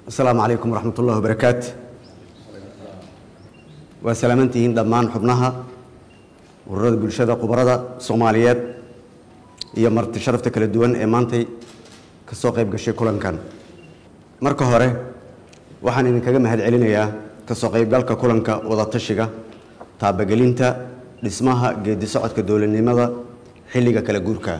asalaamu calaykum waraxmat ullahi wabarakaatu waa salaamantihiin dhammaan xubnaha ururada bulshada khubarada soomaaliyeed iyo marti sharafta kala duwan ee maantay ka soo qayb gashay kulankan marka hore waxaan idinkaga mahad celinayaa ka soo qaybgalka kulanka wadatashiga taabagelinta dhismaha geedi socodka dowladnimada xilliga kala guurka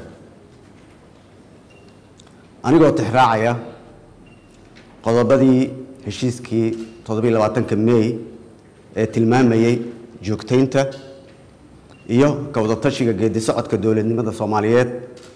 anigoo tixraacaya qodobadii heshiiskii toddobiiy labaatanka mey ee tilmaamayey joogtaynta iyo ka wadatashiga geedi socodka dowladnimada soomaaliyeed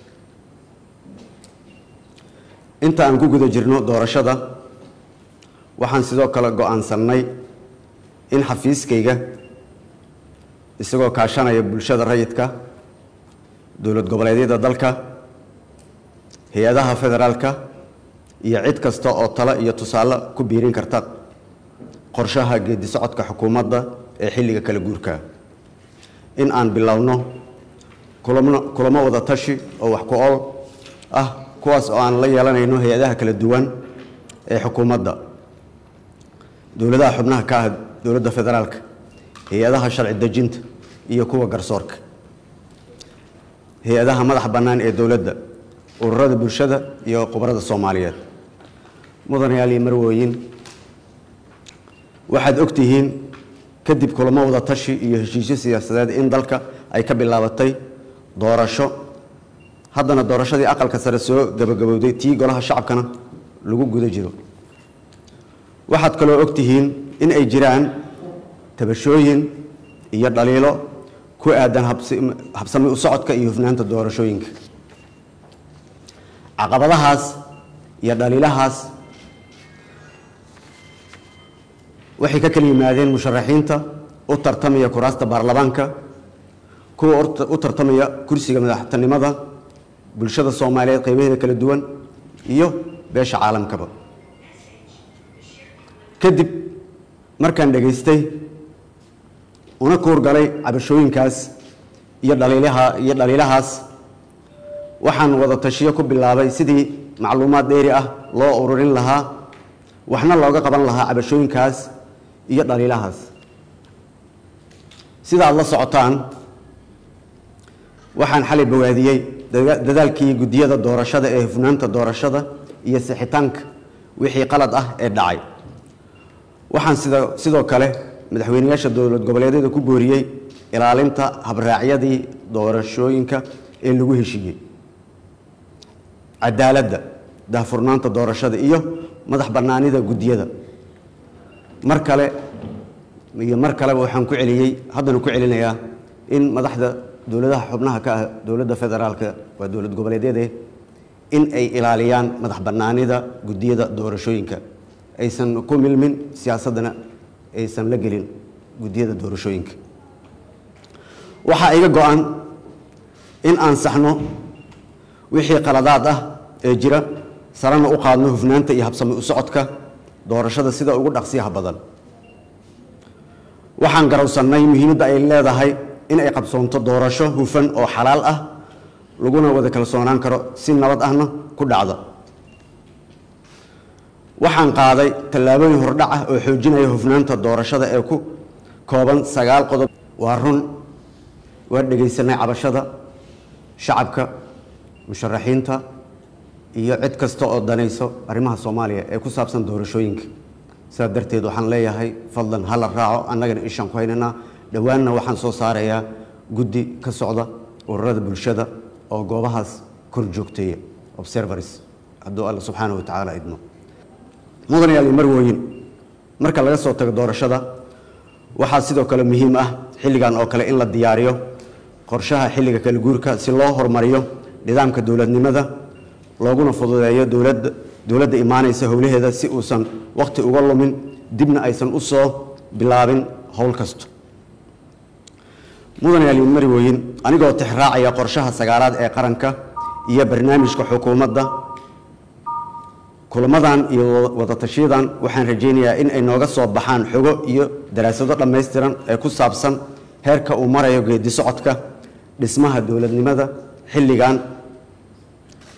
inta aan ku guda jirno doorashada waxaan sidoo kale go-aansannay in xafiiskayga isagoo kaashanaya bulshada rayidka dowlad goboleedyada dalka hay-adaha federaalka iyo cid kasta oo talo iyo tusaale ku biirin karta qorshaha geedi socodka xukuumadda ee xilliga kala guurka in aan bilowno kulamo wada tashi oo wax ku ool ah kuwaas oo aan la yeelanayno hay-adaha kala duwan ee xukuumadda dowladaha xubnaha ka ah dowladda federaalka hay-adaha sharci dejinta iyo kuwa garsoorka hay-adaha madaxa bannaan ee dowladda ururada bulshada iyo khubarada soomaaliyeed mudanayaal iyo marwooyin waxaad ogtihiin kadib kulamo wada tashi iyo heshiisyo siyaasadeed in dalka ay ka bilaabatay doorasho haddana doorashadii aqalka sare soo gabagabowday tii golaha shacabkana lagu guda jiro waxaad kaloo ogtihiin in ay jiraan tabashooyin iyo dhaliilo ku aadan habsami u socodka iyo hufnaanta doorashooyinka caqabadahaas iyo dhaliilahaas waxay ka kala yimaadeen musharaxiinta u tartamaya kuraasta baarlamaanka kuwa u tartamaya kursiga madaxtinimada bulshada soomaaliyeed qeybaheeda kala duwan iyo beesha caalamkaba kadib markaan dhegaystay una kuurgalay cabashooyinkaas iyo dhaliilaha iyo dhaliilahaas waxaan wada tashiyo ku bilaabay sidii macluumaad dheeri ah loo ururin lahaa waxna looga qaban lahaa cabashooyinkaas iyo dhaliilahaas sida aad la socotaan waxaan xalay bawaadiyey dadaalkii guddiyada doorashada ee hufnaanta doorashada iyo sixitaanka wixii qalad ah ee dhacay waxaan sida sidoo kale madaxweyneyaasha dowlad goboleedyada ku booriyey ilaalinta habraacyadii doorashooyinka ee lagu heshiiyey cadaaladda daahfurnaanta doorashada iyo madax bannaanida guddiyada mar kale iyo mar kaleba waxaan ku celiyey haddana ku celinayaa in madaxda dowladaha xubnaha ka ah dowladda federaalka waa dowlad goboleedyade in ay ilaaliyaan madax bannaanida guddiyada doorashooyinka aysan ku milmin siyaasaddana aysan la gelin guddiyada doorashooyinka waxaa iga go-an in aan saxno wixii qaladaad ah ee jira sarana u qaadno hufnaanta iyo habsami u socodka doorashada sida ugu dhaqsiyaha badan waxaan garowsannay muhiimadda ay leedahay in ay qabsoonto doorasho hufan oo xalaal ah laguna wada kalsoonaan karo si nabad ahna ku dhacda waxaan qaaday tallaabooyin hordhac ah oo xoojinaya hufnaanta doorashada ee ku kooban sagaal qodob waa run waa dhegaysanay cabashada shacabka musharaxiinta iyo cid kasta oo danayso arrimaha soomaaliya ee ku saabsan doorashooyinka sidaa darteed waxaan leeyahay fadlan hala raaco annagana ishaan ku haynaynaa dhowaanna waxaan soo saarayaa guddi ka socda ururada bulshada oo goobahaas kor joogteeya observars hadduu alla subxaana wa tacaala idmo mudanayaal iyo marwooyin marka laga soo tago doorashada waxaa sidoo kale muhiim ah xilligan oo kale in la diyaariyo qorshaha xilliga kala guurka si loo horumariyo nidaamka dowladnimada looguna fududeeyo dowladda dowladda imaanaysa howlaheeda si uusan wakhti uga lumin dibna aysan u soo bilaabin howl kasto mudanayaal iyo marwooyin anigoo tixraacaya qorshaha sagaalaad ee qaranka iyo barnaamijka xukuumadda kulamadan iyo wadatashiyadan waxaan rajaynayaa in ay nooga soo baxaan xogo iyo daraasado dhammaystiran ee ku saabsan heerka uu marayo geedi socodka dhismaha dowladnimada xilligan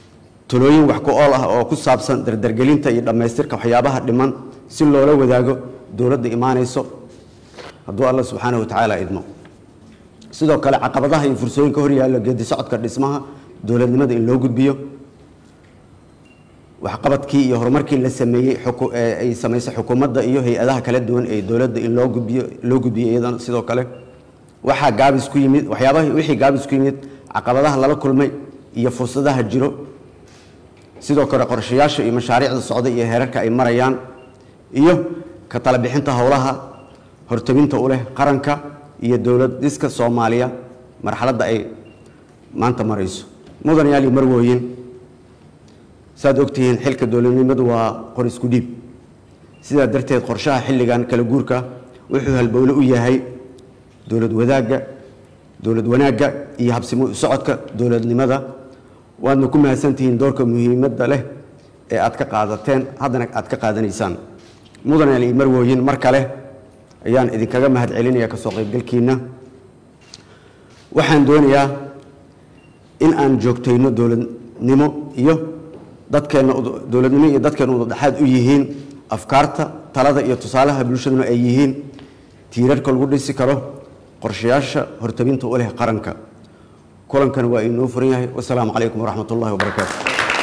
talooyin wax ku ool ah oo ku saabsan dardargelinta iyo dhammaystirka waxyaabaha dhiman si loola wadaago dowladda imaanayso hadduu alla subxaanahu wa tacaala idmo sidoo kale caqabadaha iyo fursooyinka horyaalla geedi socodka dhismaha dowladnimada in loo gudbiyo waxqabadkii iyo horumarkii la sameeyey ay samaysay xukuumadda iyo hay-adaha kala duwan ee dowladda in loo gudbiyo loo gudbiyo iyadana sidoo kale waxaa gaabis ku yimid waxyaabaha wixii gaabis ku yimid caqabadaha lala kulmay iyo fursadaha jiro sidoo kale qorshayaasha iyo mashaariicda socda iyo heerarka ay marayaan iyo ka tala bixinta howlaha hortabinta u leh qaranka iyo dowlad dhiska soomaaliya marxaladda ay maanta marayso mudan yaal iyo marwooyin saaad ogtihiin xilka dowladnimadu waa qor isku dhiib sidaa darteed qorshaha xilligan kala guurka wuxuu halbowle u yahay dowlad wadaagga dowlad wanaagga iyo habsimo u socodka dowladnimada waadna ku mahadsantihiin doorka muhiimadda leh ee aad ka qaadateen haddana aad ka qaadanaysaan mudan yaal iyo marwooyin mar kale ayaan idinkaga mahad celinaya kasoo qaybgalkiina waxaan doonayaa in aan joogtayno dowladnimo iyo dadkeenna dowladnimo iyo dadkeenna udadhexaad u yihiin afkaarta talada iyo tusaalaha bulshaduna ay yihiin tiirarka lagu dhisi karo qorshayaasha hortabinta u leh qaranka kulankan waa inoo furan yahay wasalaamu calaykum waraxmat ullahi wabarakaatu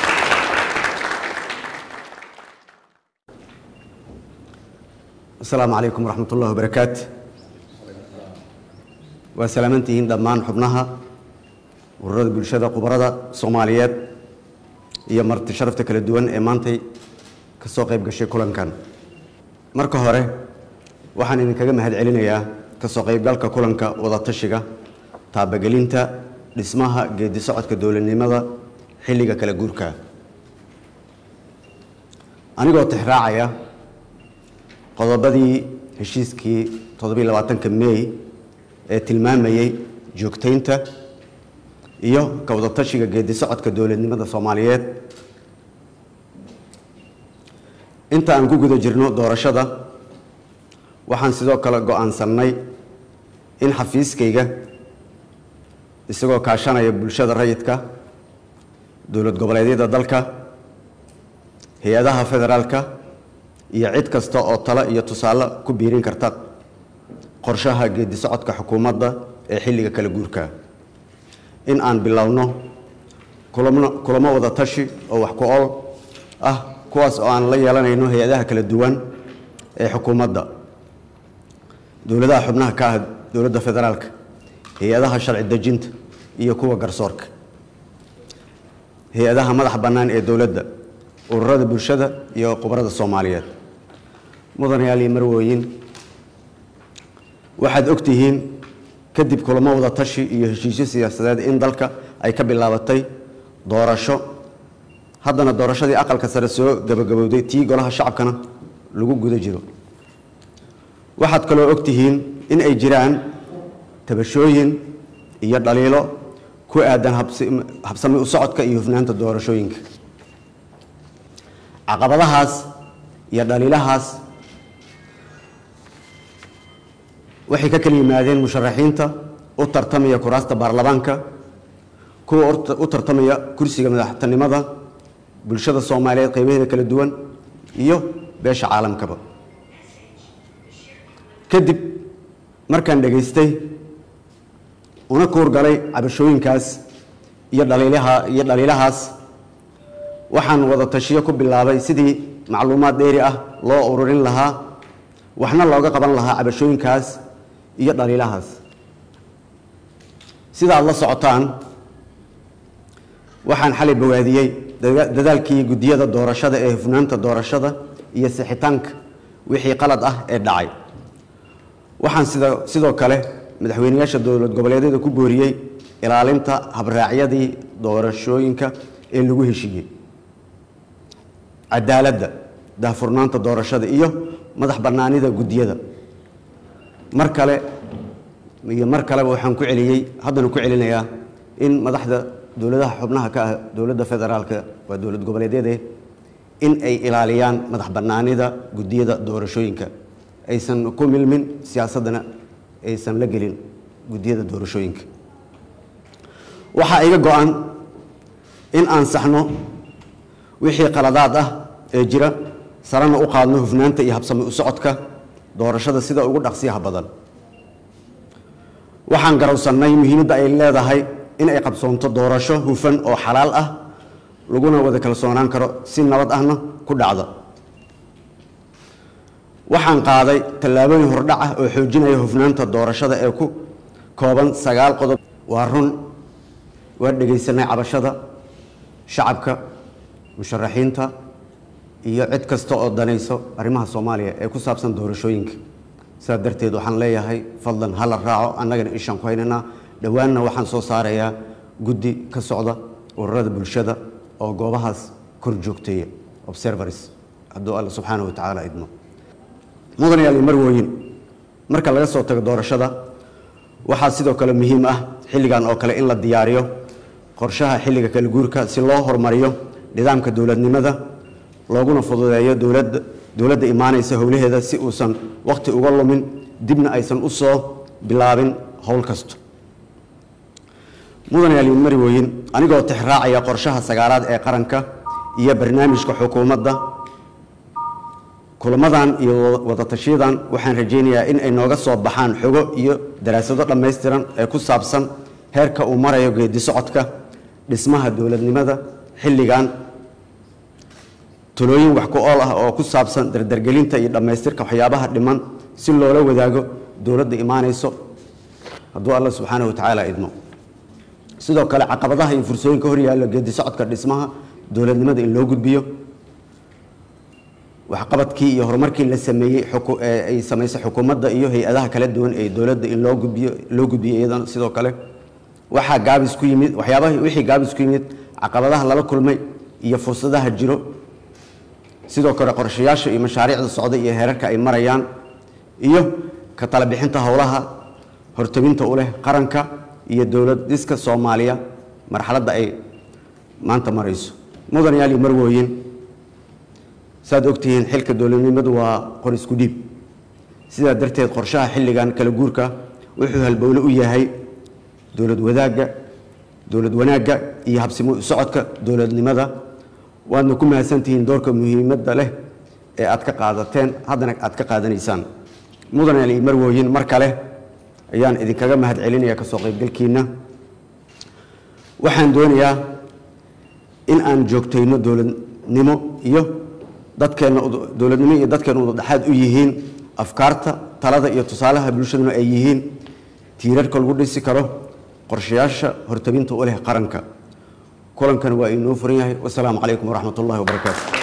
asalaamu calaykum waraxmat ullahi wabarakaatu waa salaamantihiin dhammaan xubnaha ururada bulshada khubarada soomaaliyeed iyo marti sharafta kala duwan ee maantay ka soo qayb gashay kulankan marka hore waxaan idinkaga mahad celinayaa ka soo qaybgalka kulanka wadatashiga taabagelinta dhismaha geedi socodka dowladnimada xilliga kala guurka anigoo tixraacaya qodobadii heshiiskii toddobiy labaatanka mey ee tilmaamayey joogtaynta iyo ka wadatashiga geedi socodka dowladnimada soomaaliyeed inta aan ku guda jirno doorashada waxaan sidoo kale go-aansannay in xafiiskayga isagoo kaashanaya bulshada rayidka dowlad goboleedyada dalka hay-adaha federaalka iyo cid kasta oo talo iyo tusaale ku biirin karta qorshaha geedi socodka xukuumadda ee xilliga kala guurka in aan bilowno kulamo kulamo wada tashi oo wax ku ol ah kuwaas oo aan la yeelanayno hay-adaha kala duwan ee xukuumadda dowladaha xubnaha ka ah dowladda federaalka hay-adaha sharci dejinta iyo kuwa garsoorka hay-adaha madax bannaan ee dowladda ururada bulshada iyo khubarada soomaaliyeed mudanayaal iyo marwooyin waxaad ogtihiin kadib kulamo wada tashi iyo heshiisyo siyaasadeed in dalka ay ka bilaabatay doorasho haddana doorashadii aqalka sare soo gabagabowday tii golaha shacabkana lagu guda jiro waxaad kaloo ogtihiin in ay jiraan tabashooyin iyo dhaliilo ku aadan habsami u socodka iyo hufnaanta doorashooyinka caqabadahaas iyo dhaliilahaas waxay ka kala yimaadeen musharaxiinta u tartamaya kuraasta baarlamaanka kuwa u tartamaya kursiga madaxtinimada bulshada soomaaliyeed qeybaheeda kala duwan iyo beesha caalamkaba kadib markaan dhegaystay una kuurgalay cabashooyinkaas iyo dhaliilaha iyo dhaliilahaas waxaan wada tashiyo ku bilaabay sidii macluumaad dheeri ah loo ururin lahaa waxna looga qaban lahaa cabashooyinkaas iyo dhaliilahaas sida aad la socotaan waxaan xalay bawaadiyey dadaalkii guddiyada doorashada ee hufnaanta doorashada iyo sixitaanka wixii qalad ah ee dhacay waxaan sida sidoo kale madaxweyneyaasha dowlad goboleedyada ku booriyey ilaalinta habraacyadii doorashooyinka ee lagu heshiiyey cadaaladda daahfurnaanta doorashada iyo madax bannaanida guddiyada mar kale iyo mar kaleba waxaan ku celiyey haddana ku celinayaa in madaxda dowladaha xubnaha ka ah dowladda federaalka waa dowlad goboleedyade in ay ilaaliyaan madax bannaanida guddiyada doorashooyinka aysan ku milmin siyaasaddana aysan la gelin guddiyada doorashooyinka waxaa iga go-an in aan saxno wixii qaladaad ah ee jira sarana u qaadno hufnaanta iyo habsami u socodka doorashada sida ugu dhaqsiyaha badan waxaan garowsannay muhiimadda ay leedahay in ay qabsoonto doorasho hufan oo xalaal ah laguna wada kalsoonaan karo si nabad ahna ku dhacda waxaan qaaday tallaabooyin hordhac ah oo xoojinaya hufnaanta doorashada ee ku kooban sagaal qodob waa run waa dhegaysanay cabashada shacabka musharaxiinta iyo cid kasta oo danayso arrimaha soomaaliya ee ku saabsan doorashooyinka sidaa darteed waxaan leeyahay fadlan hala raaco annagana ishaan ku haynaynaa dhowaanna waxaan soo saarayaa guddi ka socda ururada bulshada oo goobahaas kor joogteeya observers hadduu alla subxaana wa tacaala idmo mudanayaal iyo marwooyin marka laga soo tago doorashada waxaa sidoo kale muhiim ah xilligan oo kale in la diyaariyo qorshaha xilliga kala guurka si loo horumariyo nidaamka dowladnimada looguna fududeeyo dowladda dowladda imaanaysa howlaheeda si uusan wakhti uga lumin dibna aysan u soo bilaabin howl kasto mudanayaal iyo marwooyin anigoo tixraacaya qorshaha sagaalaad ee qaranka iyo barnaamijka xukuumadda kulamadan iyo wadatashiyadan waxaan rajaynayaa in ay nooga soo baxaan xogo iyo daraasado dhammaystiran ee ku saabsan heerka uu marayo geedi socodka dhismaha dowladnimada xilligan talooyin wax ku ool ah oo ku saabsan dardargelinta iyo dhammaystirka waxyaabaha dhiman si loola wadaago dowladda imaanayso hadduu alla subxaana wa tacaala idmo sidoo kale caqabadaha iyo fursooyinka horyaalla geedi socodka dhismaha dowladnimada in loo gudbiyo waxqabadkii iyo horumarkii la sameeyey ay samaysay xukuumadda iyo hay-adaha kala duwan ee dowladda in loo gudbiyo loo gudbiyo iyadana sidoo kale waxaa gaabis ku yimid waxyaabaha wixii gaabis ku yimid caqabadaha lala kulmay iyo fursadaha jiro sidoo kale qorshayaasha iyo mashaariicda socda iyo heerarka ay marayaan iyo ka tala bixinta howlaha hortabinta u leh qaranka iyo dowlad dhiska soomaaliya marxaladda ay maanta marayso mudanayaal iyo marwooyin saad ogtihiin xilka dowladnimadu waa qor isku dhiib sidaa darteed qorshaha xilligan kala guurka wuxuu halbowle u yahay dowlad wadaagga dowlad wanaagga iyo habsimo u socodka dowladnimada waadna ku mahadsantihiin doorka muhiimadda leh ee aad ka qaadateen haddana aad ka qaadanaysaan mudanayaal iyo marwooyin mar kale ayaan idinkaga mahad celinaya kasoo qaybgalkiina waxaan doonayaa in aan joogtayno dowladnimo iyo dadkeenna dowladnimo iyo dadkeenna udadhexaad u yihiin afkaarta talada iyo tusaalaha bulshaduna ay yihiin tiirarka lagu dhisi karo qorshayaasha hortabinta u leh qaranka kulankan waa inoo furan yahay wasalaamu calaykum waraxmat ullahi wabarakaatu